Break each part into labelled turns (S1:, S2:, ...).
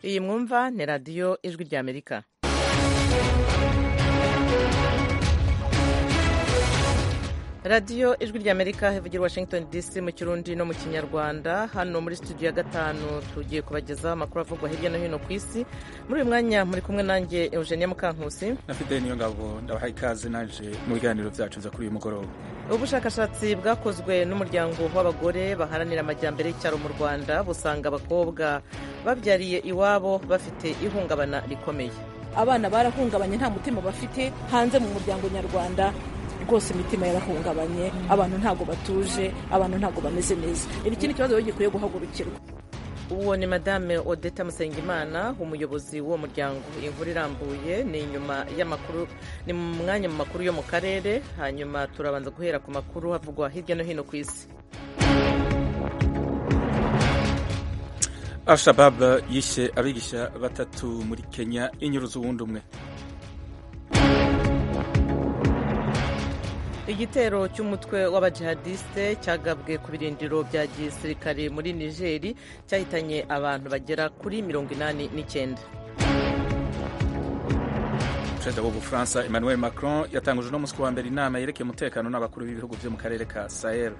S1: iyi mwumva ni radiyo ijwi ry'amerika radiyo ijwi ry'amerika ivugira washington dc mu kirundi no mu kinyarwanda hano muri studio ya gatanu tugiye kubagezaho amakuru avugwa hirya no hino ku isi muri uyu mwanya muri kumwe nanjye eugenia mukankusi
S2: na fideli niyo ngabo ndabahaye ikaze naje mu biganiro byacu nza kuri uyu mugoroba
S1: ubushakashatsi bwakozwe n'umuryango w'abagore baharanira amajyambere y'icyaro mu rwanda busanga abakobwa babyariye iwabo bafite ihungabana rikomeye
S3: abana barahungabanye nta mutima bafite hanze mu muryango nyarwanda rwose imitima yarahungabanye abantu ntabwo batuje abantu ntabwo bameze neza iki ni ikibazo gikwiye guhagurukirwa
S1: uwo ni madame odeta musengimana umuyobozi w'uwo muryango inkuru irambuye ni inyuma y'amakuru ni mu mwanya mu makuru yo mu karere hanyuma turabanza guhera ku makuru havugwa hirya no hino ku isi
S2: al-shabab yishe abigisha batatu muri kenya inyuruza uwundi umwe
S1: igitero cy'umutwe w'abajihadiste cyagabwe ku birindiro bya gisirikare muri nigeri cyahitanye abantu bagera kuri mirongo inani n'icyenda
S2: perezida w'ubufaransa emmanuel macron yatanguje uno munsi wa mbere inama yerekeye umutekano n'abakuru b'ibihugu byo mu karere ka sahel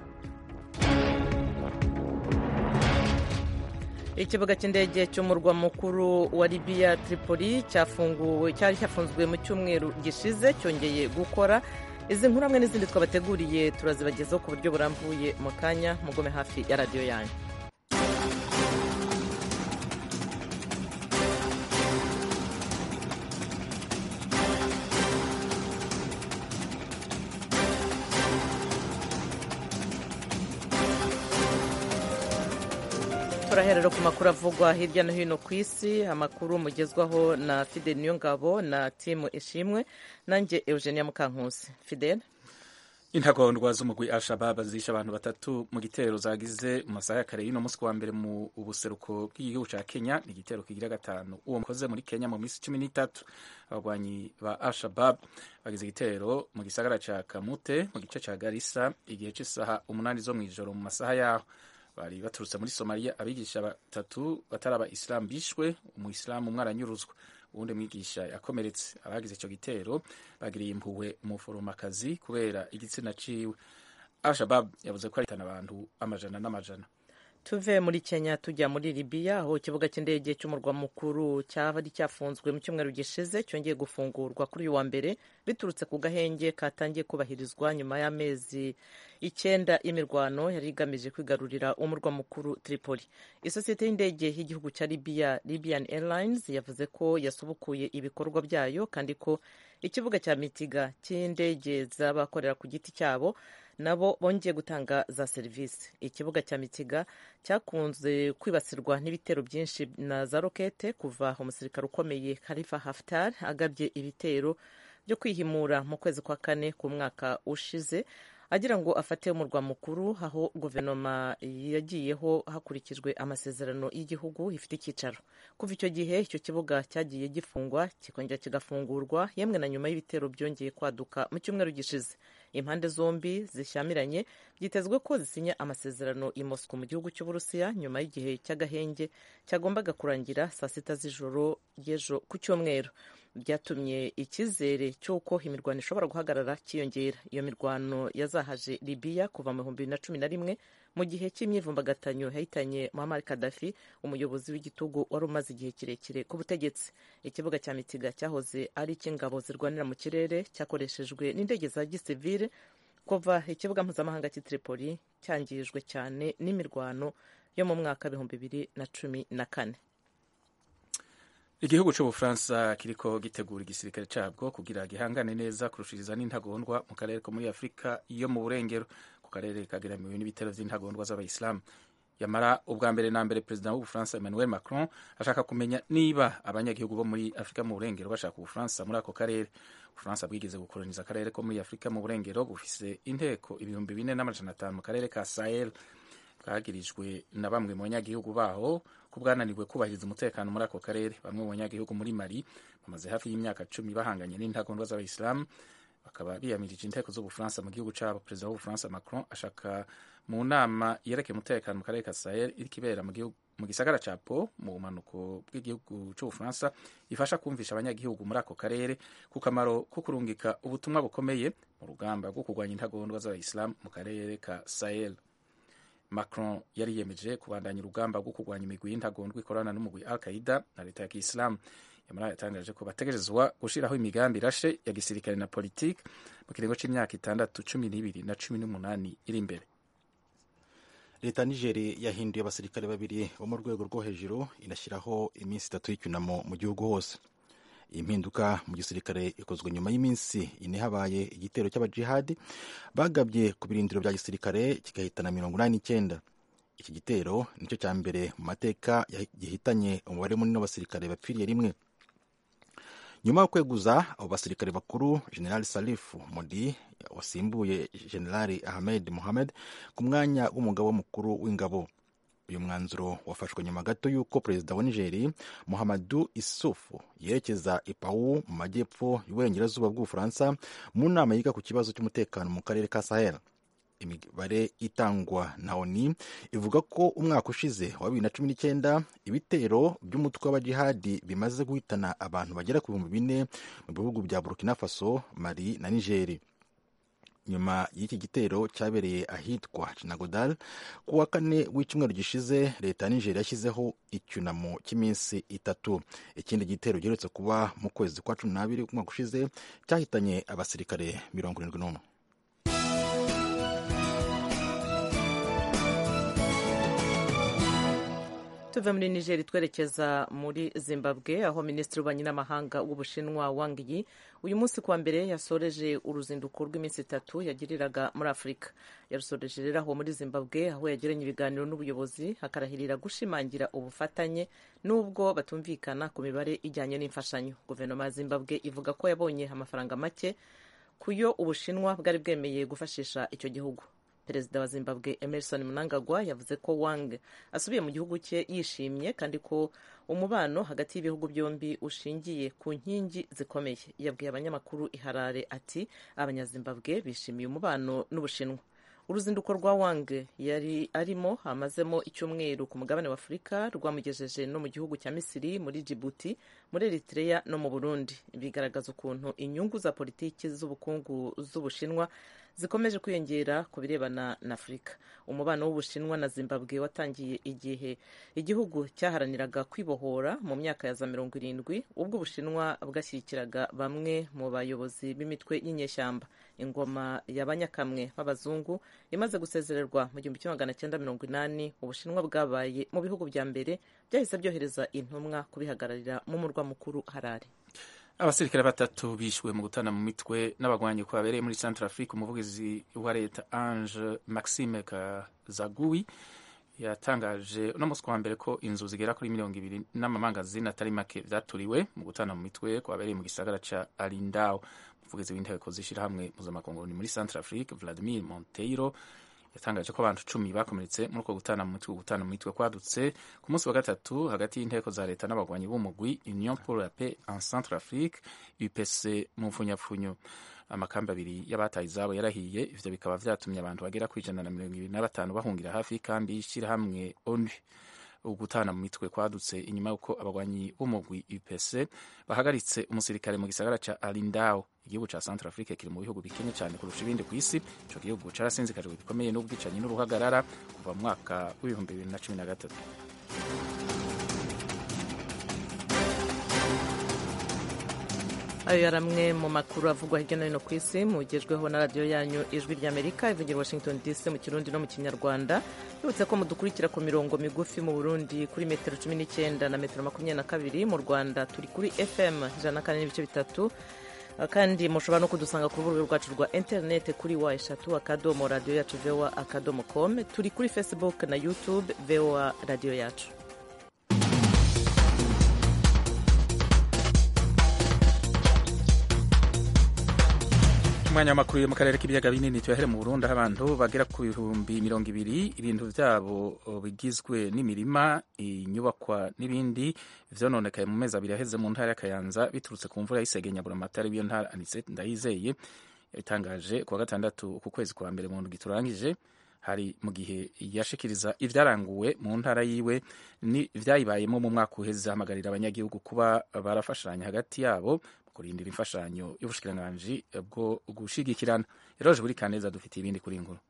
S1: ikibuga cy'indege cy'umurwa mukuru wa libiya tripoli cyafunguwe cyari cyafunzwe mu cyumweru gishize cyongeye gukora izi nkuru hamwe n'izindi twabateguriye turazibagezaho ku buryo burambuye mu kanya mugome hafi ya radiyo yanyu turaherera ku makuru avugwa hirya no hino ku isi amakuru mugezwaho na fidel niyongabo na timu ishimwe nanjye eugenia mukankusi fidel
S2: intagondwa z'umugwi al-shabab zishe abantu batatu mu gitero zagize mu masaha ya kare y'uno munsi wa mbere mu buseruko bw'igihugu cya kenya ni igitero kigira gatanu uwo mukoze muri kenya mu minsi cumi n'itatu abagwanyi ba al-shabab bagize igitero mu gisagara cya kamute mu gice cya garisa igihe cy'isaha umunani zo mu ijoro mu masaha yaho bari baturutse muri somaliya abigisha batatu batari abayisilamu bishwe umuyisilamu umwe aranyuruzwa uwundi mwigisha yakomeretse abagize icyo gitero bagiriye impuhwe umuforomokazi kubera igitsina ciwe al-shabab yavuze ko ahitana abantu amajana n'amajana
S1: tuve muri kenya tujya muri libiya aho ikibuga cy'indege cy'umurwa mukuru cyaba cyafunzwe mu cyumweru gishize cyongeye gufungurwa kuri uyu wa mbere biturutse ku gahenge katangiye kubahirizwa nyuma y'amezi icyenda y'imirwano yari igamije kwigarurira umurwa mukuru tripoli isosiyete y'indege y'igihugu cya libiya libyan airlines yavuze ko yasubukuye ibikorwa byayo kandi ko ikibuga cya mitiga cy'indege z'abakorera ku giti cyabo nabo bongeye gutanga za serivisi ikibuga cya mitiga cyakunze kwibasirwa n'ibitero byinshi na za rokete kuva umusirikare ukomeye Khalifa Haftar agabye ibitero byo kwihimura mu kwezi kwa kane ku mwaka ushize agira ngo afate umurwa mukuru aho guverinoma yagiyeho hakurikijwe amasezerano y'igihugu ifite icyicaro kuva icyo gihe icyo kibuga cyagiye gifungwa kikongera kigafungurwa yemwe na nyuma y'ibitero byongeye kwaduka mu cyumweru gishize impande zombi zishyamiranye byitezwe ko zisinya amasezerano i Moscow mu gihugu cy'uburusiya nyuma y'igihe cy'agahenge cyagombaga kurangira saa sita z'ijoro y'ejo ku cyumweru byatumye icyizere cy'uko imirwano ishobora guhagarara cyiyongera iyo mirwano yazahaje libiya kuva mu bihumbi bibiri na cumi na rimwe mu gihe cy'imyivumbagatanyo yahitanye muhammad kadafi umuyobozi w'igitugu wari umaze igihe kirekire ku butegetsi ikibuga cya mitiga cyahoze ari icy'ingabo zirwanira mu kirere cyakoreshejwe n'indege za gisivile kuva ikibuga mpuzamahanga cy'i tripoli cyangijwe cyane n'imirwano yo mu mwaka w'ibihumbi bibiri na cumi na kane
S2: igihugu cy'ubufaransa kiriko gitegura igisirikare cyabwo kugira gihangane neza kurushiriza n'intagondwa mu karere ko muri afurika yo mu burengero ku karere kageramiwe n'ibitero by'intagondwa z'abayisilamu yamara ubwa mbere na mbere perezida w'ubufaransa emmanuel macron ashaka kumenya niba abanyagihugu bo muri afurika mu burengero bashaka ubufaransa muri ako karere ubufaransa bwigeze gukoloniza akarere ko muri afurika mu burengero bufise inteko ibihumbi bine n'amajana atanu mu karere ka sahel bwagirijwe na bamwe mu banyagihugu baho ko bwananiwe kubahiriza umutekano muri ako karere bamwe mu banyagihugu muri mali bamaze hafi y'imyaka cumi bahanganye n'intagondwa z'abayisilamu bakaba biyamirije inteko z'ubufaransa mu gihugu cyabo perezida w'ubufaransa macron ashaka mu nama yerekeye umutekano mu karere ka sahel iriko ibera mu gihugu mu gisagara ca po mu bumanuko bw'igihugu c'ubufaransa ifasha kumvisha abanyagihugu muri ako karere ku kamaro ko kurungika ubutumwa bukomeye mu rugamba rwo kurwanya intagondwa z'abayisilamu mu karere ka sahel macron yari yemeje kubandanya urugamba rwo kurwanya imigwi y'intagondwa ikorana n'umugwi al qaida na leta ya kisilamu yamara yatangaje ko bategerezwa gushiraho imigambi irashe ya gisirikare na politiki mu kiringo c'imyaka itandatu cumi n'ibiri na cumi n'umunani iri imbere
S4: leta ya nigeri yahinduye abasirikare babiri bo mu rwego rwo hejuru inashyiraho iminsi itatu y'icyunamo mu gihugu hose iyi mpinduka mu gisirikare ikozwe nyuma y'iminsi ine habaye igitero cy'abajihadi bagabye ku birindiro bya gisirikare kigahitana mirongo inani n'icyenda iki gitero nicyo cya mbere mu mateka gihitanye umubare munini w'abasirikare bapfiriye rimwe nyuma yo kweguza abo basirikare bakuru general salifu modi wasimbuye general ahmed mohamed ku mwanya w'umugabo mukuru w'ingabo uyu mwanzuro wafashwe nyuma gato y'uko perezida wa nigeri muhamadu isufu yerekeza ipawu mu majyepfo y'uburengerazuba bw'ubufaransa mu nama yiga ku kibazo cy'umutekano mu karere ka sahel imibare itangwa na oni ivuga ko umwaka ushize wa bibiri na cumi n'icyenda ibitero by'umutwe w'abajihadi bimaze guhitana abantu bagera ku bihumbi bine mu bihugu bya burkina faso mali na nigeri nyuma y'iki gitero cyabereye ahitwa kinagodal ku wa kane w'icyumweru gishize leta ya nigeri yashyizeho icyunamo cy'iminsi itatu ikindi gitero giherutse kuba mu kwezi kwa cumi n'abiri umwaka ushize cyahitanye abasirikare mirongo irindwi n'umwe
S1: tuve muri nigeri twerekeza muri zimbabwe aho minisitiri w'ububanyi n'amahanga w'ubushinwa wang yi uyu munsi kuwa mbere yasoreje uruzinduko rw'iminsi itatu yagiriraga muri afurika yarusoreje rero aho muri zimbabwe aho yagiranye ibiganiro n'ubuyobozi hakarahirira gushimangira ubufatanye n'ubwo batumvikana ku mibare ijyanye n'imfashanyo guverinoma ya zimbabwe ivuga ko yabonye amafaranga make kuyo ubushinwa bwari bwemeye gufashisha icyo gihugu perezida wa zimbabwe emerson mnangagwa yavuze ko wang asubiye mu gihugu cye yishimye kandi ko umubano hagati y'ibihugu byombi ushingiye ku nkingi zikomeye yabwiye abanyamakuru iharare ati abanyazimbabwe bishimiye umubano n'ubushinwa uruzinduko rwa wang yari arimo amazemo icyumweru ku mugabane wa afurika rwamugejeje no mu gihugu cya misiri muri jibuti muri eritrea no mu burundi bigaragaza ukuntu inyungu za politiki z'ubukungu z'ubushinwa zikomeje kwiyongera ku birebana na afurika umubano w'ubushinwa na zimbabwe watangiye igihe igihugu cyaharaniraga kwibohora mu myaka ya za mirongo irindwi ubwo ubushinwa bwashyigikiraga bamwe mu bayobozi b'imitwe y'inyeshyamba ingoma y'abanyakamwe b'abazungu imaze gusezererwa mu gihumbi kimwe magana cyenda mirongo inani ubushinwa bwabaye mu bihugu bya mbere byahise byohereza intumwa kubihagararira mu murwa mukuru harare
S2: abasirikare batatu bishwe mu gutana mu mitwe n'abagwanyi ko babereye muri centre afrique umuvugizi wa leta ange maxime kazagui yatangaje uno munsi wa mbere ko inzu zigera kuri mirongo ibiri n'amamangazini atari make vyaturiwe mu gutana mu mitwe ko babereye mu gisagara ca alindao umuvugizi w'inteko z'ishirahamwe mpuzamakungu muri centre afrique vladimir monteiro yatangaje ko abantu cumi bakomeretse muri uko gutana mu mitwe gutana mu mitwe kwadutse ku munsi wa gatatu hagati y'inteko za leta n'abagwanyi b'umugwi union pour la paix en centre afrique upc mu mfunyapfunyo amakambi abiri y'abataye izabo yarahiye ivyo bikaba vyatumye abantu bagera ku ijana na mirongo ibiri na batanu bahungira hafi kandi y'ishirahamwe onu ugutana mu mitwe kwadutse inyuma y'uko abagwanyi b'umugwi upc bahagaritse umusirikare mu gisagara ca alindao igihugu ca centre afrique kiri mu bihugu bikenye cyane kurusha ibindi ku isi ico gihugu carasinzikajwe bikomeye n'ubwicanyi n'uruhagarara kuva mu mwaka w'ibihumbi bibiri na cumi na gatatu
S1: ayo yari amwe mu makuru avugwa hirya no hino ku isi mugejweho na radiyo yanyu ijwi ry'amerika ivugira washington dc mu kirundi no mu kinyarwanda bibutse ko mudukurikira ku mirongo migufi mu burundi kuri metero cumi n'icyenda na metero makumyabiri na kabiri mu rwanda turi kuri fm ijana na kane n'ibice bitatu kandi mushobora no kudusanga ku rubuga rwacu rwa interineti kuri wa eshatu akadomo radiyo yacu voa akadomo com turi kuri facebook na youtube voa radiyo yacu
S2: umwanya w'amakuru yo mu karere k'ibiyaga binini tuyahere mu burundi aho abantu bagera ku bihumbi mirongo ibiri ibintu byabo bigizwe n'imirima inyubakwa n'ibindi vyononekaye mu mezi abiri aheze mu ntara y'akayanza biturutse ku mvura y'isegenya buramatari w'iyo ntara anise ndayizeye yabitangaje kuwa gatandatu uku kwezi kwa mbere mu ndwi turangije hari mu gihe yashikiriza ivyaranguwe mu ntara yiwe ni vyayibayemo mu mwaka uheze ahamagarira abanyagihugu kuba barafashanya hagati yabo mu kurindira imfashanyo y'ubushikiranganji bwo gushigikirana eroje buri kaneza dufitiye ibindi kuri inkuru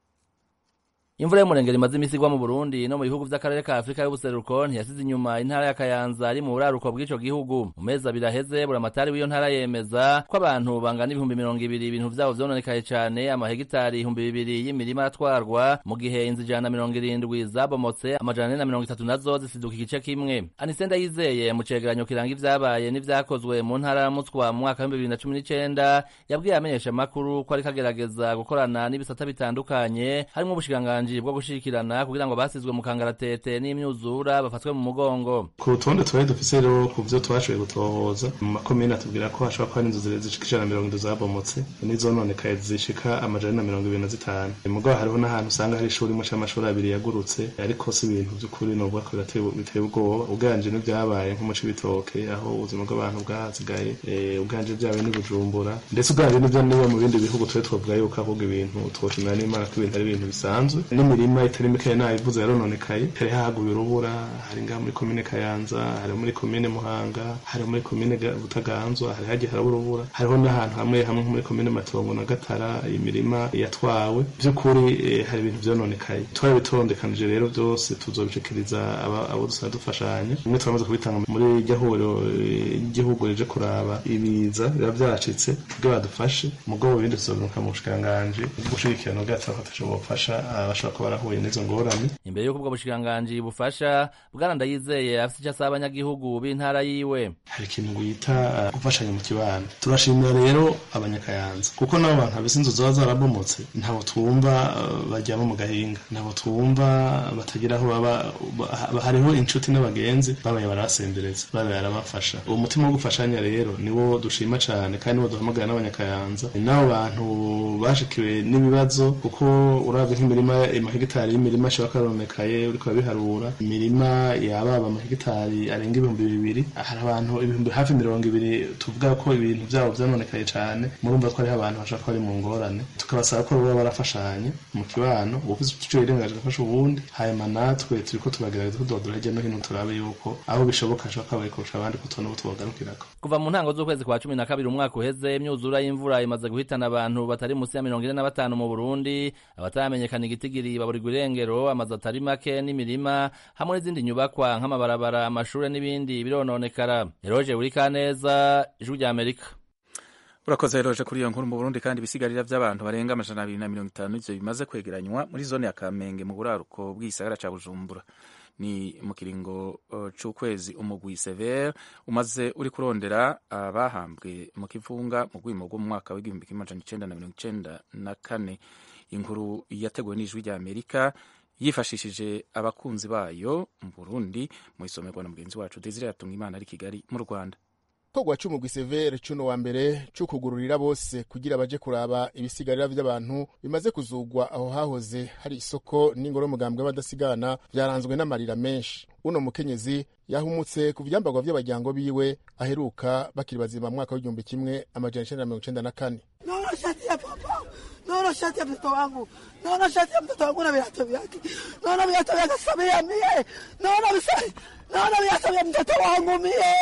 S5: imvura y'umurengero imaze imisi igwa mu burundi no mu bihugu vy'akarere ka afurika y'ubuseruko ntiyasize inyuma intara ya kayanza ari mu buraruko bw'ico gihugu mu mezi abiri aheze buramatari w'iyo ntara yemeza ko abantu bangana ibihumbi mirongo ibiri ibintu vyabo vyononekaye cane amahegitari ibihumbi bibiri y'imirima aratwarwa mu gihe inzu ijana na mirongo irindwi zabomotse amajana ane na mirongo itatu nazo zisiduka igice kimwe anisenda yizeye mu cegeranyo kiranga ivyabaye n'ivyakozwe mu ntara ya mutswa mu mwaka w'ibihumbi bibiri na cumi n'icenda yabwiye amenyesha amakuru ko ariko agerageza gukorana n'ibisata bitandukanye harimwo ubushikiranganji bwo gushikirana kugira ngo basizwe mu kangaratete n'imyuzura bafatwe mu mugongo
S6: ku rutonde twari dufise rero ku vyo twashoboye gutohoza mu makomine atubwira ko hashobora kuba hari inzu zishika ijana na mirongo indwi zabomotse n'izononekaye zishika amajana na mirongo ibiri na zitanu mugabo hariho n'ahantu usanga hari ishuri imwe c'amashuri abiri yagurutse ariko si ibintu vy'ukuri novuga ko biteye ubwoba uganje n'ivyabaye nko mu cibitoke aho ubuzima bw'abantu bwahasigaye uganje vyabaye n'i bujumbura ndetse uganje n'ivyo niba mu bindi bihugu twe twovuga yuko ahubwo ibintu twoshimira n'imana ko ibintu ari ibintu bisanzwe n'imirima itari mikeya nayivuze yarononekaye hari haguye urubura hari ngaha muri komine kayanza hari muri komine muhanga hari muri komine butaganzwa hari hagiye haraba urubura hariho n'ahantu hamwe hamwe nko muri komine matongo na gatara imirima yatwawe by'ukuri hari ibintu vyononekaye twarabitondekanije rero byose tuzobishikiriza abo dusaba dufashanya bimwe turamaze kubitanga muri iryo huriro ry'igihugu rije kuraba ibiza biba vyacitse kugira badufashe mugabo ibindi tuzobiruka mu bushikiranganji gushigikirana bwacu bafatasha bofasha bashobora kuba barahuye n'izo ngorane
S5: imbere y'uko ubwo bushikiranganji bufasha bwana ndayizeye afise ico asaba abanyagihugu b'intara yiwe
S6: hari ikintu bita gufashanya mu kibano turashimira rero abanyakayanza kuko n'abo bantu habise inzu zoba zarabomotse ntabo twumva baryama mu gahinga ntabo twumva batagira aho baba hariho inshuti n'abagenzi babaye barabasembereza babaye barabafasha uwo mutima wo gufashanya rero niwo dushima cane kandi niwo duhamagara n'abanyakayanza n'abo bantu bashikiwe n'ibibazo kuko uravye nk'imirima amahegitari y'imirima ashobora karonekaye uriko urabiharura imirima yababa amahegitari arenga ibihumbi bibiri hari abantu ibihumbi hafi mirongo ibiri tuvuga ko ibintu vyabo vyononekaye cane murumva ko hariho abantu bashobora kuba bari mu ngorane tukabasaba ko baba barafashanye mu kibano uwufise ico yirengaje agafasha uwundi hanyuma natwe turiko turagerageza tudodora hirya no hino turabe yuko aho bishoboka hashobora kuba bari kurusha abandi ko tubona abo tubagarukirako
S5: kuva mu ntango z'ukwezi kwa cumi na kabiri umwaka uheze imyuzura y'imvura imaze guhitana abantu batari musi ya mirongo ine na batanu mu burundi abataramenyekana igitigiri baburirwa irengero amazu atari make n'imirima hamwe n'izindi nyubakwa nk'amabarabara amashure n'ibindi birononekara eroje buri kaneza ijwi rya amerika
S2: urakoze eroje kuri iyo nkuru mu burundi kandi ibisigarira by'abantu barenga amajana abiri na mirongo itanu ivyo bimaze kwegeranywa muri zone ya kamenge mu buraruko bw'igisagara ca bujumbura ni mu kiringo uh, c'ukwezi umugwi severe umaze uri kurondera abahambwe uh, mu kivunga mu rwimo rwo mu mwaka w'igihumbi kimwe amajana icenda na mirongo icenda na kane inkuru yateguwe n'ijwi rya amerika yifashishije abakunzi bayo mu burundi mu isomerwa na mugenzi wacu desire yatunga imana ari kigali mu rwanda
S7: kogwa c'umugwi severe cuno wa mbere c'ukugururira bose kugira baje kuraba ibisigarira vy'abantu bimaze kuzugwa aho hahoze hari isoko n'ingoro y'umugambwe w'abadasigana vyaranzwe n'amarira menshi uno mukenyezi yahumutse ku vyambarwa vy'abajyango biwe aheruka bakiri bazima mwaka w'igihumbi kimwe amajana icenda na mirongo icenda na kane
S8: naona shati ya papa naona shati ya mtoto wangu naona shati ya mtoto wangu na viatu vyake naona viatu vyake Samia mie naona visai naona viatu vya mtoto wangu mie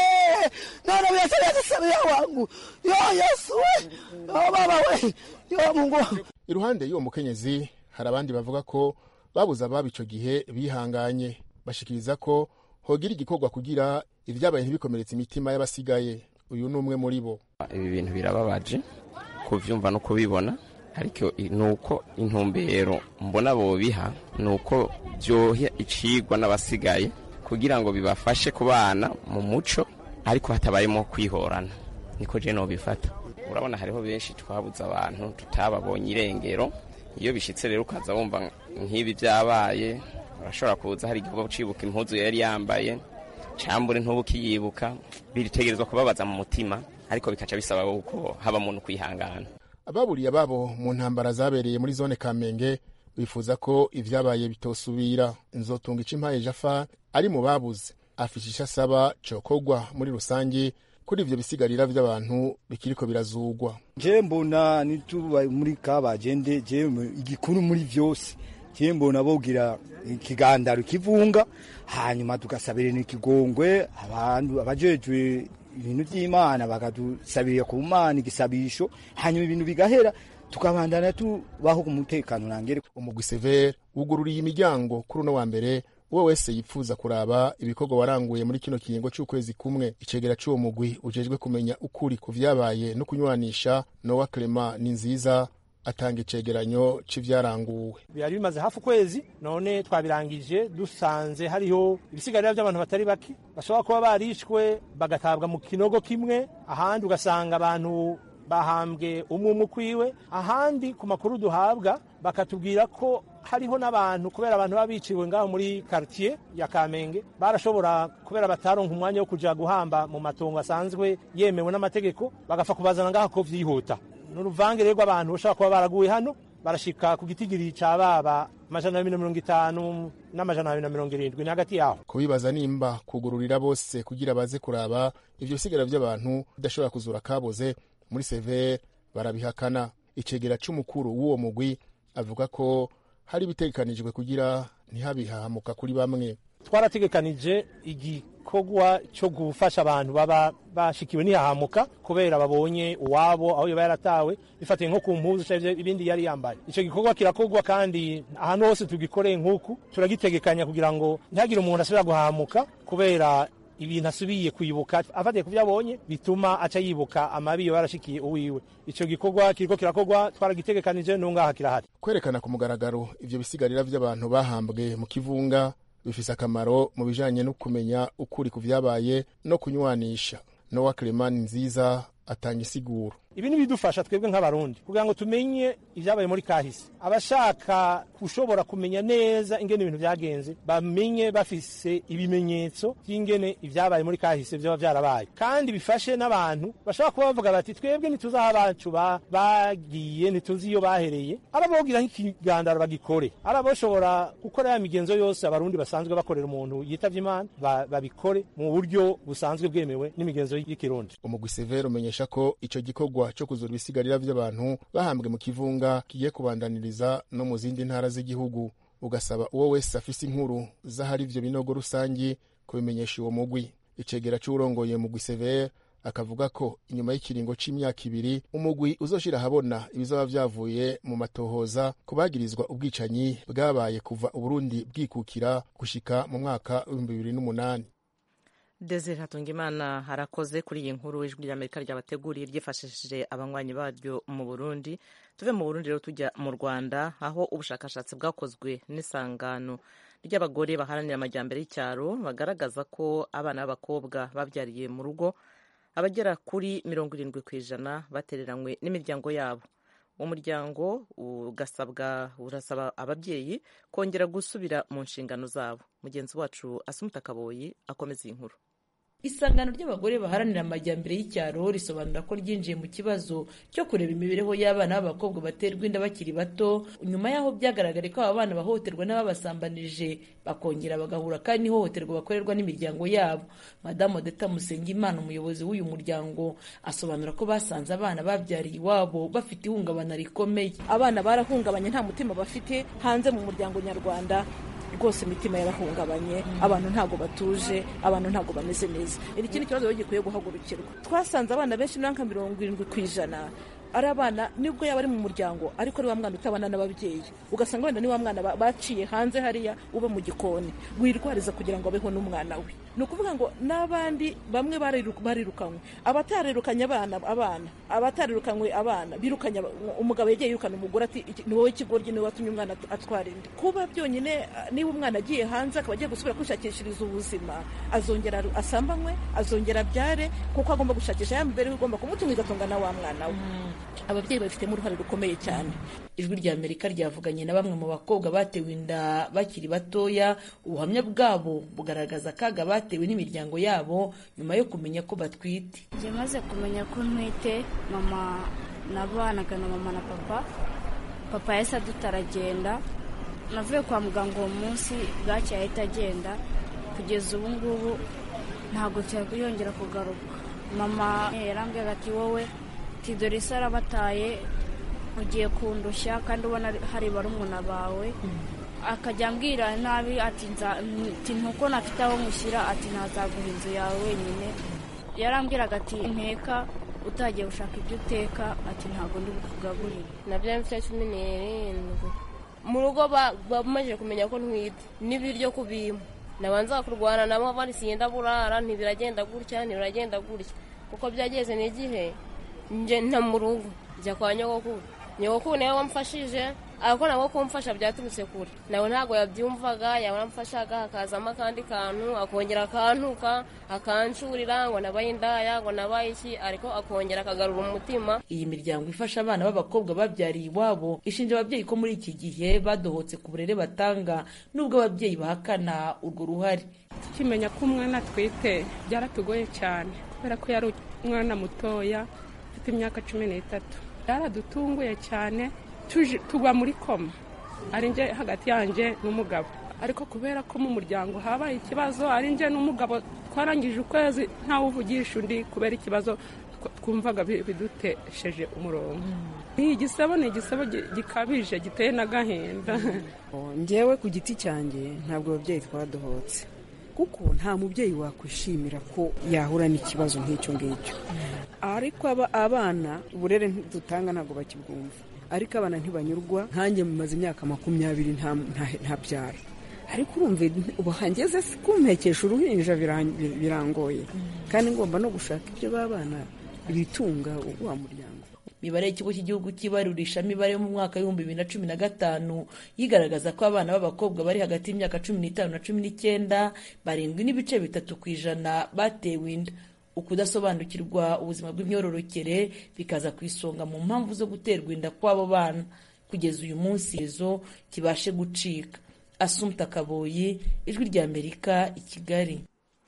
S8: naona viatu vyake Samia wangu yo Yesu we yo baba we yo Mungu
S7: iruhande y'uwo mukenyezi hari abandi bavuga ko babuze ababo ico gihe bihanganye bashikiriza ko hogira igikorwa kugira ivyabaye ntibikomeretse imitima y'abasigaye uyu ni umwe muri bo
S9: ibi bintu birababaje kuvyumva no kubibona ariko nuko intumbero mbona bobiha nuko vyoha icigwa n'abasigaye kugira ngo bibafashe kubana mu muco ariko hatabayemo kwihorana niko je nobifata urabona hariho benshi twabuze abantu tutababonye irengero iyo bishitse rero ukaza wumva nk'ibi vyabaye urashobora kuza hari igikorwa cibuka impuzu yari yambaye cambure ntubukiyibuka biritegerezwa kubabaza mu mutima ariko bikaca bisaba uko haba muntu kwihangana
S7: ababuriye ababo mu ntambara zabereye muri zone kamenge bifuza ko ivyabaye bitosubira nzotunga impaye jafa ari mu babuze afisha ico asaba cokogwa muri rusange kuri ivyo bisigarira vy'abantu bikiriko birazugwa
S10: je mbona nituba muri kabagende je igikuru muri vyose kimbona bogira ikigandaro kivunga hanyuma tugasabira n'ikigongwe abantu abajejwe ibintu by'imana bakadusabira ku mana igisabisho hanyuma ibintu bigahera tukabandana tubaho ku mutekano nangere
S7: umugwi severe wugururiye imiryango kuri uno wa mbere uwo wese yipfuza kuraba ibikorwa waranguye muri kino kiringo c'ukwezi kumwe icegera c'uwo mugwi ujejwe kumenya ukuri ku vyabaye no kunywanisha nowa clement ni nziza atanga icegeranyo c'ivyaranguwe
S11: byari bimaze hafi ukwezi none twabirangije dusanze hariho ibisigarira by'abantu batari bake bashobora kuba barishwe bagatabwa mu kinogo kimwe ahandi ugasanga abantu bahambwe umwe umwe ukwiwe ahandi ku makuru duhabwa bakatubwira ko hariho n'abantu kubera abantu baba biciwe ngaho muri quartier ya Kamenge barashobora kubera bataronka umwanya wo kuja guhamba mu matongo asanzwe yemewe n'amategeko bagapfa kubazana ngaho ko vyihuta n'uruvange rero rw'abantu bashobora kuba baraguye hano barashika ku gitigiri ca baba amajana abiri na mirongo itanu n'amajana abiri na mirongo irindwi ni hagati yaho
S7: kubibaza nimba kugururira bose kugira baze kuraba ivyo bisigara vy'abantu bidashobora kuzura kaboze muri severe barabihakana icegera c'umukuru w'uwo mugwi avuga ko hari ibitegekanijwe kugira ntihabihahamuka kuri bamwe
S11: twarategekanije igikorwa cyo gufasha abantu baba bashikiwe ntihahamuka kubera babonye uwabo aho yoba yaratawe bifatiye nko ku mpuzu canke ibindi yari yambaye ico gikorwa kirakorwa kandi ahantu hose tugikoreye nk'uku turagitegekanya kugira ngo ntihagire umuntu asubira guhahamuka kubera ibintu asubiye kwibuka afatiye ku byo abonye bituma aca yibuka amabi yo yarashikiye uwiwe ico gikorwa kiriko kirakorwa twaragitegekanije n'ungaha kirahari
S7: kwerekana ku mugaragaro ivyo bisigarira vy'abantu bahambwe mu kivunga bifise akamaro mu bijanye no kumenya ukuri ku vyabaye no kunywanisha nowa clement nziza atanga isiguro
S11: ibi ntibidufasha twebwe nk'abarundi kugira ngo tumenye ibyabaye muri kahise abashaka gushobora kumenya neza ingene ibintu byagenze bamenye bafise ibimenyetso by'ingene ibyabaye muri kahise byaba byarabaye kandi bifashe n'abantu bashobora kuba bavuga bati twebwe ntituzi aho abacu bagiye ntituzi iyo bahereye arabogira nk'ikigandaro bagikore arabashobora gukora ya migenzo yose abarundi basanzwe bakorera umuntu yitavye imana babikore mu buryo busanzwe bwemewe n'imigenzo y'ikirundi
S7: umugwi severe umenyesha ko ico gikorwa cyo kuzura ibisigarira by'abantu bahambwe mu kivunga kigiye kubandaniriza no mu zindi ntara z'igihugu ugasaba uwo wese afise inkuru z'ahari ivyo binogo rusangi kubimenyesha uwo mugwi icegera c'uwurongoye mugwi severe akavuga ko inyuma y'ikiringo c'imyaka ibiri umugwi uzoshira ahabona ibizaba vyavuye mu matohoza ku bagirizwa ubwicanyi bwabaye kuva uburundi bwikukira gushika mu mwaka w'ibihumbi bibiri n'umunani
S1: Desire Hatungimana harakoze kuri iyi nkuru ijwi ry'Amerika ryabateguriye ryifashishije abanywanyi baryo mu Burundi tuve mu Burundi rero tujya mu Rwanda aho ubushakashatsi bwakozwe n'isangano ry'abagore baharanira amajyambere y'icyaro bagaragaza ko abana b'abakobwa babyariye mu rugo abagera kuri mirongo irindwi ku ijana batereranywe n'imiryango yabo umuryango ugasabwa urasaba ababyeyi kongera gusubira mu nshingano zabo mugenzi wacu asumuta kaboyi akomeza iyi nkuru
S12: isangano ry'abagore baharanira amajyambere y'icyaro risobanura ko ryinjiye mu kibazo cyo kureba imibereho y'abana b'abakobwa baterwa inda bakiri bato nyuma y'aho byagaragare ko aba bana bahohoterwa n'ababasambanije bakongera bagahura kandi n'ihohoterwa bakorerwa n'imiryango yabo madamu odeta musengimana umuyobozi w'uyu muryango asobanura ko basanze abana babyariye iwabo bafite ihungabana rikomeye
S3: abana barahungabanye nta mutima bafite hanze mu muryango nyarwanda rwose imitima yarahungabanye abantu ntabwo batuje abantu ntabwo bameze neza ikindi kibazo rero gikwiye guhagurukirwa twasanze abana benshi nka mirongo irindwi ku ijana ari abana nibwo yaba ari mu muryango ariko ari wa mwana utabana n'ababyeyi ugasanga wenda ni wa mwana baciye hanze hariya uba mu gikoni wirwariza kugira ngo abeho n'umwana we ni ukuvuga ngo n'abandi bamwe barirukanywe abatarerukanye abana abana abatarirukanywe abana birukanye umugabo yagiye yirukana umugore ati ni wowe ikigoryi niwe watumye umwana atwara inda kuba byonyine niba umwana agiye hanze akaba agiye gusubira kwishakishiriza ubuzima azongera asambanywe azongera abyare kuko agomba gushakisha ya mibereho igomba kumutunga igatunga na wa mwana we ababyeyi babifitemo uruhare rukomeye cyane
S12: ijwi rya amerika ryavuganye na bamwe mu bakobwa batewe inda bakiri batoya ubuhamya bwabo bugaragaza akaga batewe n'imiryango yabo nyuma yo kumenya ko batwite
S13: njye maze kumenya ko ntwite mama nabanaga na mama na papa papa yahise adutaragenda navuye kwa muganga uwo munsi bwacye ahita agenda kugeza ubu ngubu ntabwo yongera kugaruka mama yarambwiraga ati wowe dore isi arabataye ugiye kundushya kandi ubona hari barumuna bawe akajya ambwira nabi ati ntuko nafite aho mushyira ati ntazaguha inzu yawe wenyine yarambwiraga ati nteka utagiye gushaka ibyo uteka ati ntabwo ndi bukugaburire
S14: nabyo mfite cumi n'irindwi mu rugo bamaze kumenya ko ntwite n'ibiryo kubimpa nabanza kurwana nabo barisiye ndaburara ntibiragenda gutya ntibiragenda gutya kuko byageze n'igihe nje nta mu rugo njya kwa nyogokuru nyogokuru nawe wamfashije ariko nabwo kumfasha byaturutse kure nawe ntabwo yabyumvaga yaramfashaga hakazamo akandi kantu akongera akantuka akancurira ngo nabaye indaya ngo nabaye iki ariko akongera akagarura umutima
S12: iyi miryango ifasha abana b'abakobwa babyariye iwabo ishinja ababyeyi ko muri iki gihe badohotse ku burere batanga nubwo ababyeyi bahakana urwo ruhare
S15: tukimenya ko umwana atwite byaratugoye cyane kubera ko yari umwana mutoya ufite imyaka cumi n'itatu byaradutunguye cyane tugwa muri koma ari njye hagati yanjye n'umugabo ariko kubera ko mu muryango habaye ikibazo ari njye n'umugabo twarangije ukwezi ntawe uvugisha undi kubera ikibazo twumvaga bidutesheje umurongo ni igisebo ni igisebo gikabije giteye n'agahinda
S16: ngewe ku giti cyanjye ntabwo ababyeyi twadohotse kuko nta mubyeyi wakwishimira ko yahura n'ikibazo nk'icyo ngicyo ariko abana uburere dutanga ntabwo bakibwumva ariko abana ntibanyurwa nkanjye mumaze imyaka makumyabiri nta byaro ariko urumva ubu hangeze kumpekesha uruhinja birangoye kandi ngomba no gushaka ibyo b'abana ibitunga wa muryango
S12: imibare y'ikigo cy'igihugu cy'ibarurishamibare yo mu mwaka w'ibihumbi bibiri na cumi na gatanu yigaragaza ko abana b'abakobwa bari hagati y'imyaka cumi n'itanu na cumi n'icyenda barindwi n'ibice bitatu ku ijana batewe inda ukudasobanukirwa ubuzima bw'imyororokere bikaza ku isonga mu mpamvu zo guterwa inda kw'abo bana kugeza uyu munsi izo kibashe gucika asumta kaboyi ijwi ry'amerika i kigali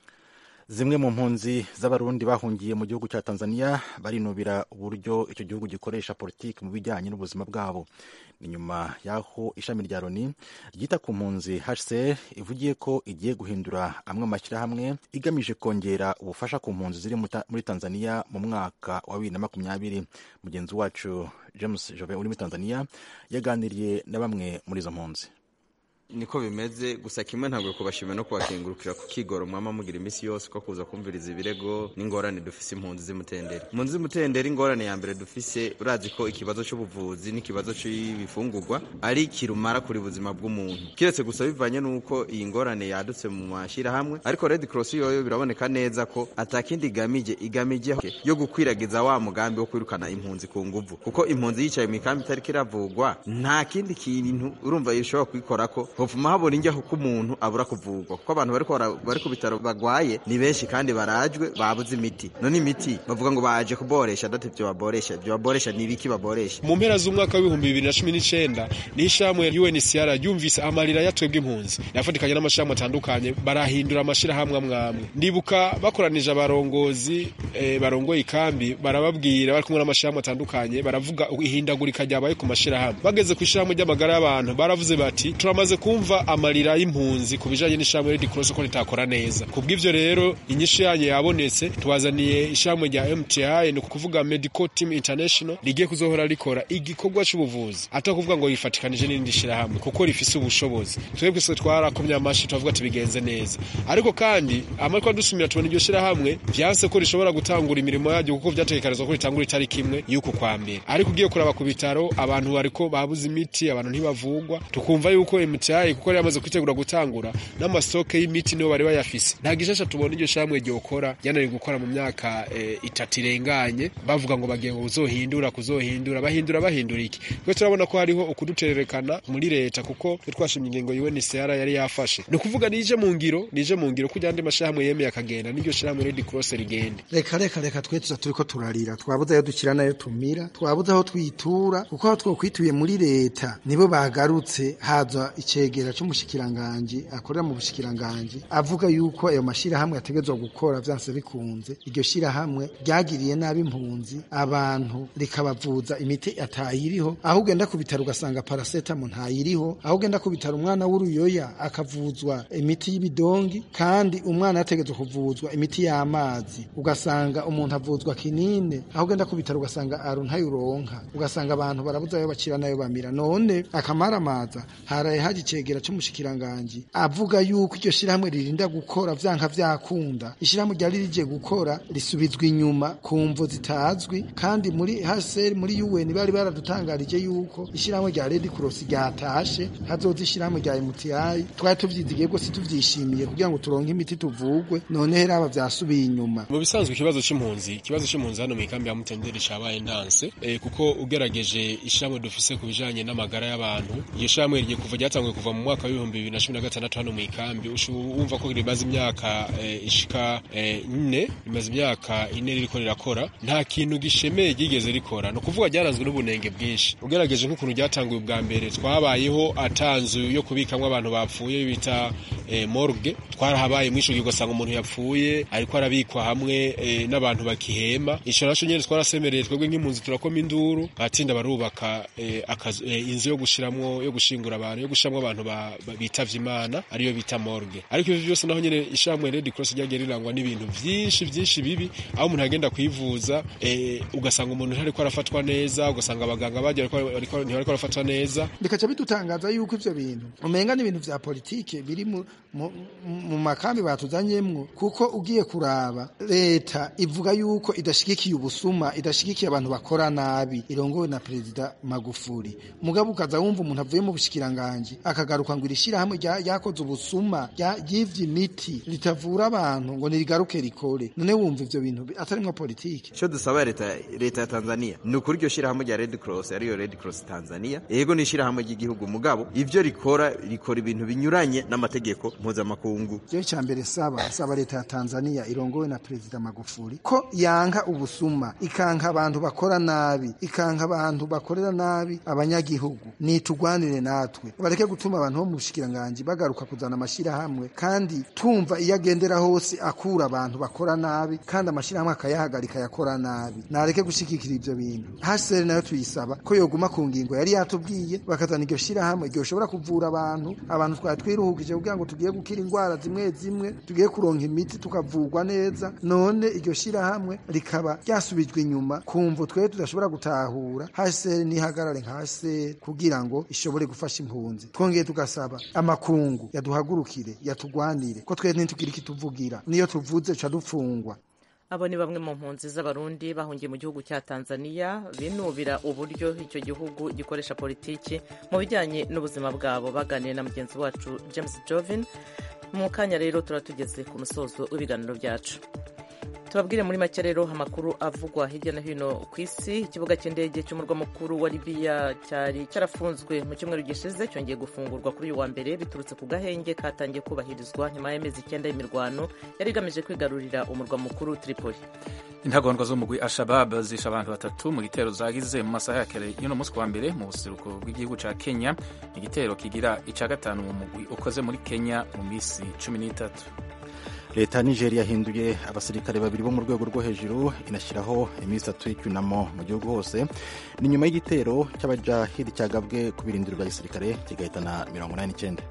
S4: zimwe mu mpunzi z'abarundi bahungiye mu gihugu cya tanzania barinubira uburyo icyo gihugu gikoresha politiki mu bijyanye n'ubuzima bwabo ni nyuma y'aho ishami rya loni ryita ku mpunzi hcr ivugiye ko igiye guhindura amwe mu mashyirahamwe igamije kongera ubufasha ku mpunzi ziri muri tanzania mu mwaka wa bibiri na makumyabiri mugenzi wacu james jove uri muri tanzania yaganiriye na bamwe muri izo mpunzi
S17: niko bimeze gusa kimwe ntabwo kubashimira no kubakengurukira ku kigoro mwama mugira iminsi yose ko kuza kumviriza ibirego n'ingorane dufise impunzi z'imutenderi impunzi z'imutenderi ingorane ya mbere dufise urazi ko ikibazo cy'ubuvuzi n'ikibazo cy'ibifungurwa ari kirumara kuri buzima bw'umuntu kiretse gusa bivanye n'uko iyi ngorane yadutse mu mashyirahamwe ariko red cross yoyo biraboneka neza ko atakindi igamije igamije yo gukwiragiza wa mugambi wo kwirukana impunzi ku nguvu kuko impunzi yicaye mu ikambi itari kiravugwa nta kindi kintu urumva ishobora kubikora ko hopfuma habona injyaho ko umuntu abura kuvurwa kuko abantu bari ku bitaro bagwaye ni benshi kandi barajwe babuze imiti none imiti bavuga ngo baje kuboresha date ibyo baboresha ibyo baboresha ni ibiki baboresha
S18: mu mpera z'umwaka w'ibihumbi bibiri na cumi n'icyenda ni ishyirahamwe UNHCR ryumvise amarira yatwebwe impunzi yafatikanye n'amashyirahamwe atandukanye barahindura amashyirahamwe amwe amwe ndibuka bakoranije abarongozi eh, barongoye ikambi barababwira bari kumwe n'amashyirahamwe atandukanye baravuga ihindagurika ryabaye ku mashyirahamwe bageze ku ishyirahamwe ry'amagara y'abantu baravuze bati turamaze kumva amarira y'impunzi ku bijanye n'ishyirahamwe Red Cross ko ritakora neza kubw'ivyo rero inyishu yanyu yabonetse tubazaniye ishyirahamwe rya MTI ni ukuvuga Medical Team International rigiye kuzohora rikora igikorwa c'ubuvuzi ata kuvuga ngo yifatikanije n'irindi shyirahamwe kuko rifise ubushobozi twebwe se twarakomye amashi tuvuga ati bigenze neza ariko kandi amariko dusumira tubona iryo shyirahamwe vyanse ko rishobora gutangura imirimo yaryo kuko vyategekanizwa ko ritangura itariki imwe y'uku kwa mbere ariko ugiye kuraba ku bitaro abantu bariko babuze imiti abantu ntibavugwa tukumva yuko MTI kuko yari yamaze kwitegura gutangura n'amastoke y'imiti niyo bari bayafise nta gishasha tubona iryo shyirahamwe ryokora ryananiwe gukora mu myaka e, itatu irenganye bavuga ngo bagiye ngo kuzohindura kuzohindura bahindura bahindura iki twe turabona ko hariho ukudutererekana muri leta kuko twe twashimye ingingo UNHCR yari yafashe ni ukuvuga nije mu ngiro nije mu ngiro kugira andi mashirahamwe yemeye akagenda n'iryo shyirahamwe Red Cross rigende
S19: reka reka reka twe tuza turiko turarira twabuze ayo dukira nayo tumira twabuze aho twitura kuko aho twokwituye muri leta nibo bagarutse haza icegera c'umushikiranganji akorera mu bushikiranganji avuga yuko ayo mashirahamwe yategezwa gukora vyanse bikunze iryo shirahamwe ryagiriye nabi impunzi abantu rikabavuza imiti atayiriho aho ugenda ku bitaro ugasanga paracetamol ntayiriho aho ugenda ku bitaro umwana w'uruyoya akavuzwa imiti y'ibidongi kandi umwana yategezwa kuvuzwa imiti y'amazi ugasanga umuntu avuzwa kinine aho ugenda ku bitaro ugasanga aru ntayuronka ugasanga abantu barabuze ayo bacira nayo bamira none akamaramaza haraye haje icegera c'umushikiranganji avuga yuko iryo shirahamwe ririnda gukora vyanka vyakunda ishirahamwe ryari rije gukora risubizwa inyuma ku mvo zitazwi kandi muri HCR muri UN bari baradutangarije yuko ishirahamwe rya Red Cross ryatashe hazoza ishirahamwe rya MTI twari tuvyizigiye rwose tuvyishimiye kugira ngo turonke imiti tuvugwe none hera aba vyasubiye inyuma
S18: mu bisanzwe ikibazo c'impunzi ikibazo c'impunzi hano mu ikambi ya Mutenderi cabaye ndanse eh, kuko ugerageje ishirahamwe dufise ku bijanye n'amagara y'abantu iryo shirahamwe rigiye kuva ryatanguye kuva mu mwaka w'ibihumbi bibiri na cumi na gatandatu hano mu ikambi wumva ko rimaze imyaka eh, ishika eh, ine rimaze imyaka ine ririko rirakora nta kintu gishemeye ryigeze rikora ni ukuvuga ryaranzwe n'ubunenge bwinshi ugerageje nk'ukuntu ryatanguye ubwa mbere twabayeho atanzu yo kubikamwo abantu bapfuye bita eh, morgue twarahabaye mwisho gihe ugasanga umuntu yapfuye ariko arabikwa hamwe eh, n'abantu bakihema ico naco nyene twarasemereye twebwe nk'impunzi turakoma induru batinda barubaka eh, akazu, eh, inzu yo gushiramwo yo gushingura abantu yo gushiramwo abantu ba, ba, bitavye imana ariyo bita morgue ariko ivyo byose naho nyene ishamwe Red Cross ryagiye rirangwa n'ibintu vyinshi vyinshi bibi aho umuntu agenda kwivuza eh, ugasanga umuntu ntariko arafatwa neza ugasanga abaganga bagiye ariko ntibariko arafatwa neza
S19: bikaca bidutangaza yuko ivyo bintu umenga n'ibintu vya politike biri mu, mu, mu makambi batuzanyemwo kuko ugiye kuraba leta ivuga yuko idashigikiye ubusuma idashigikiye abantu bakora nabi irongowe na perezida Magufuli mugabo ukaza wumva umuntu avuye mu bushikiranganje akagaruka ngo irishirahamwe ryakoze ubusuma ryivye imiti ritavura abantu ngo nirigaruke rikore none wumva ivyo bintu atarimwo politike
S17: ico dusaba leta leta ya Tanzania ni ukuri iryo shirahamwe rya Red Cross ariyo Red Cross Tanzania yego ni ishirahamwe ry'igihugu mugabo ivyo rikora rikora ibintu binyuranye n'amategeko mpuzamakungu
S19: jewe ca mbere saba saba leta ya Tanzania irongowe na perezida Magufuli ko yanka ubusuma ikanka abantu bakora nabi ikanka abantu bakorera nabi abanyagihugu nitugwanire natwe bareke gutuma abantu bo mu bushikiranganje bagaruka kuzana amashirahamwe kandi tumva iyo agendera hose akura abantu bakora nabi kandi amashirahamwe akayahagarika yakora nabi nareke gushikikira ivyo bintu hasere nayo tuyisaba ko yoguma ku ngingo yari yatubwiye bakazana iryo shirahamwe iryo shobora kuvura abantu abantu twari twiruhukije kugira ngo tugiye gukira indwara zimwe zimwe tugiye kuronka imiti tukavurwa neza none iryo shirahamwe rikaba ryasubijwe inyuma kumvo twe tudashobora gutahura hasere nihagarare nka hasere kugira ngo ishobore gufasha impunzi twongeye tugasaba amakungu yaduhagurukire yatugwanire ko twe ntitugira ikituvugira niyo tuvuze ca dupfungwa
S1: abo ni bamwe mu mpunzi z'abarundi bahungiye mu gihugu cya tanzania binubira uburyo icyo gihugu gikoresha politiki mu bijyanye n'ubuzima bwabo baganiriye na mugenzi wacu james jovin mu kanya rero tuba tugeze ku musozo w'ibiganiro byacu tubabwire muri make rero amakuru avugwa hirya no hino ku isi ikibuga cy'indege cy'umurwa mukuru wa libiya cyari cyarafunzwe mu cyumweru gishize cyongeye gufungurwa kuri uyu wa mbere biturutse ku gahenge katangiye kubahirizwa nyuma y'amezi icyenda y'imirwano yari igamije kwigarurira umurwa mukuru tripoli
S2: intagondwa zo mugwi ashabab zishe abantu batatu mu gitero zagize mu masaha ya kare y'uno munsi wa mbere mu buseruko bw'igihugu cya kenya igitero kigira icya gatanu mu mugwi ukoze muri kenya mu minsi cumi n'itatu
S4: leta ya nigeria yahinduye abasirikare babiri bo mu rwego rwo hejuru inashyiraho iminsi itatu y'icyunamo mu gihugu hose ni nyuma y'igitero cy'abajahidi cyagabwe ku birindiro bya gisirikare kigahitana mirongo inani n'icyenda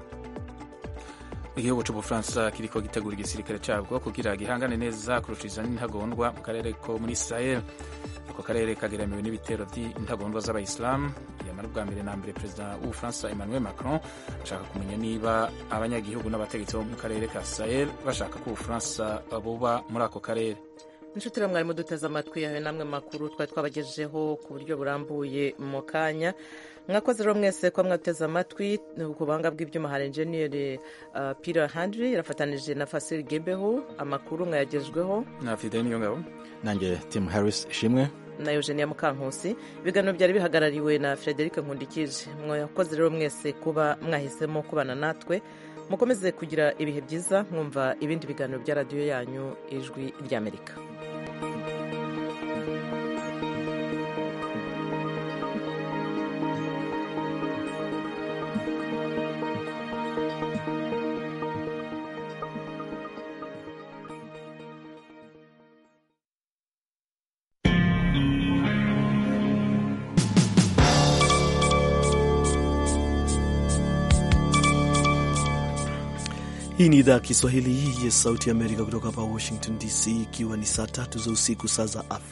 S2: igihugu cy'ubufaransa kiriko gitegura igisirikare cyabwo kugira gihangane neza kurushiriza n'intagondwa mu karere ko muri israel ako karere kageramiwe n'ibitero by'intagondwa z'abayisilamu yamara ubwa mbere na mbere perezida w'ubufaransa emmanuel macron ashaka kumenya niba abanyagihugu n'abategetsi bo mu karere ka israel bashaka ko ubufaransa buba muri ako karere
S1: inshuti rero mwarimu duteze amatwi yawe namwe makuru twari twabagejejeho ku buryo burambuye mu kanya mwakoze rero mwese ko mwateze amatwi ku buhanga bw'ibyuma hari enjeniyeri uh, pira handri yarafatanije na fasiri gebeho amakuru mwayagejweho
S2: na fideni niyo ngabo
S4: nanjye tim harris ishimwe
S1: na eugenia mukankusi ibiganiro byari bihagarariwe na frederic nkundikije mwakoze rero mwese kuba mwahisemo kubana natwe mukomeze kugira ibihe byiza mwumva ibindi biganiro bya radiyo yanyu ijwi ry'amerika
S20: Hii ni idhaa ya Kiswahili ya Sauti ya Amerika kutoka hapa Washington DC, ikiwa ni saa tatu za usiku saa za Afrika